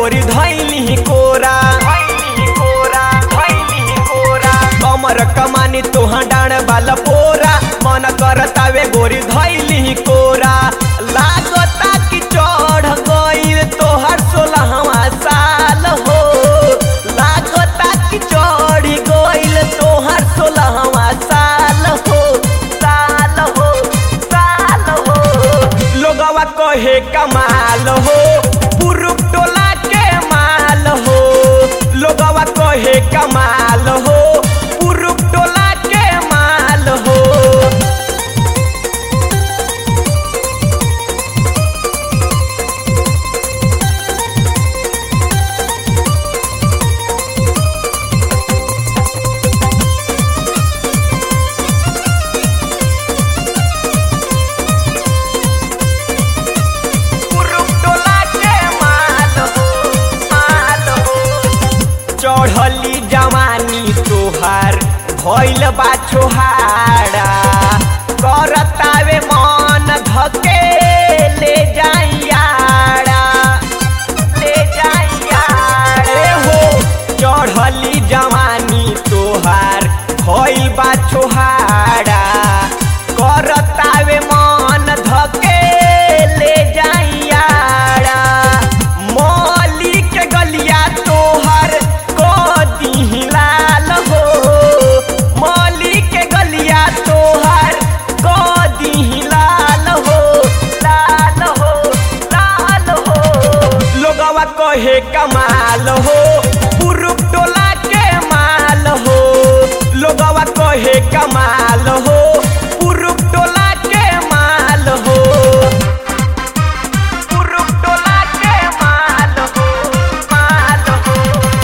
गोरी धैली कोरा कमर कमानी तोहा डाण वाला पोरा मन करतावे गोरी धैली कोरा लागता कि चढ़ गईल तोहर सोलहवा साल हो लागता कि चढ़ गईल तोहर सोलहवा साल हो साल हो साल हो लोगवा कहे कमाल हो पुरुष टोला के माल हो लोगवा कहे कमाल हो पुरुष टोला के माल हो पुरुष टोला के माल हो माल हो चढ़ली जवानी तोहार भइल बा छोहाड़ा करतावे मन धके ले जाइयाड़ा ले जाइयाड़े हो चढ़ली जवानी तोहार भइल बा छोहाड़ा करतावे मन धके ले जाइयाड़ा मौली के गलिया तोहर कदी लाल हो मौली के गलिया तोहर कदी लाल हो लाल हो लाल हो लोगवा कहे कमाल हो पुरुष टोला के माल हो लोगवा कहे कमाल हो पुरुष टोला के माल हो पुरुष टोला के माल हो माल हो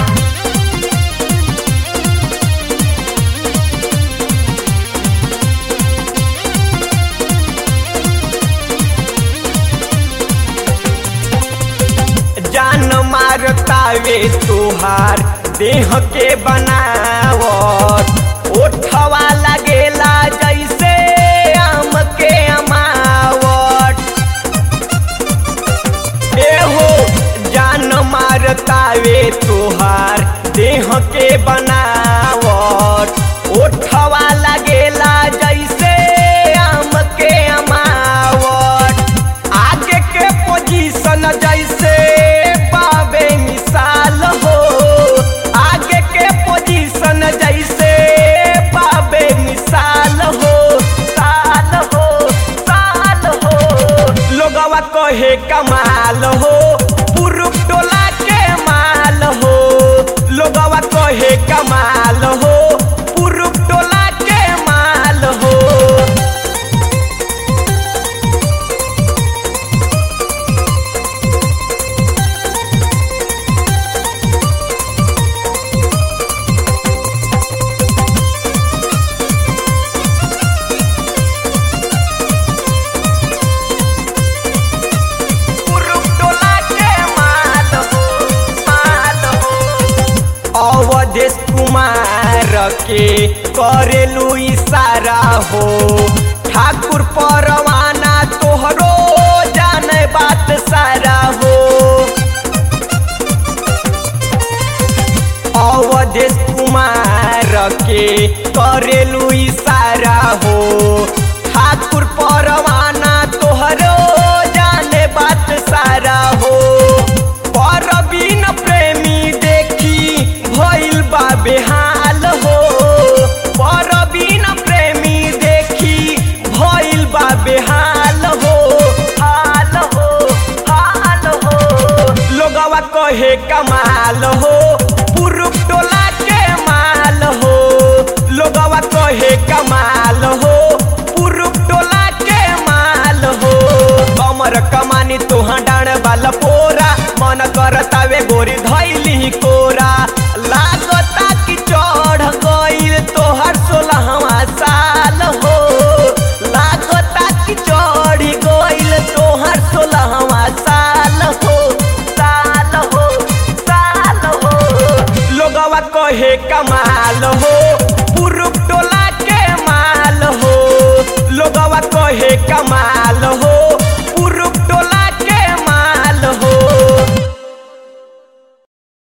जान मारतावे तोहार देह के बनावत ओठवा लगेला जैसे आम के अमावट एहो जान मारतावे तोहार देह के बनावट ओठवा लगेला जैसे आम के अमावट आगे के पोजीशन जैसे बाबे मिसाल हो आगे के पोजीशन जैसे बाबे मिसाल हो साल हो साल हो लोगवा कहे कमाल हो पुरुष टोला के माल हो लोगवा कहे कमाल हो पुरुष टोला के माल हो पुरुष टोला के माल हो माल हो अवधेश कुमार के करेलू इशारा हो ठाकुर परवाना तोहरो जाने बात सारा हो अवधेश कुमार के करेलू इशारा हो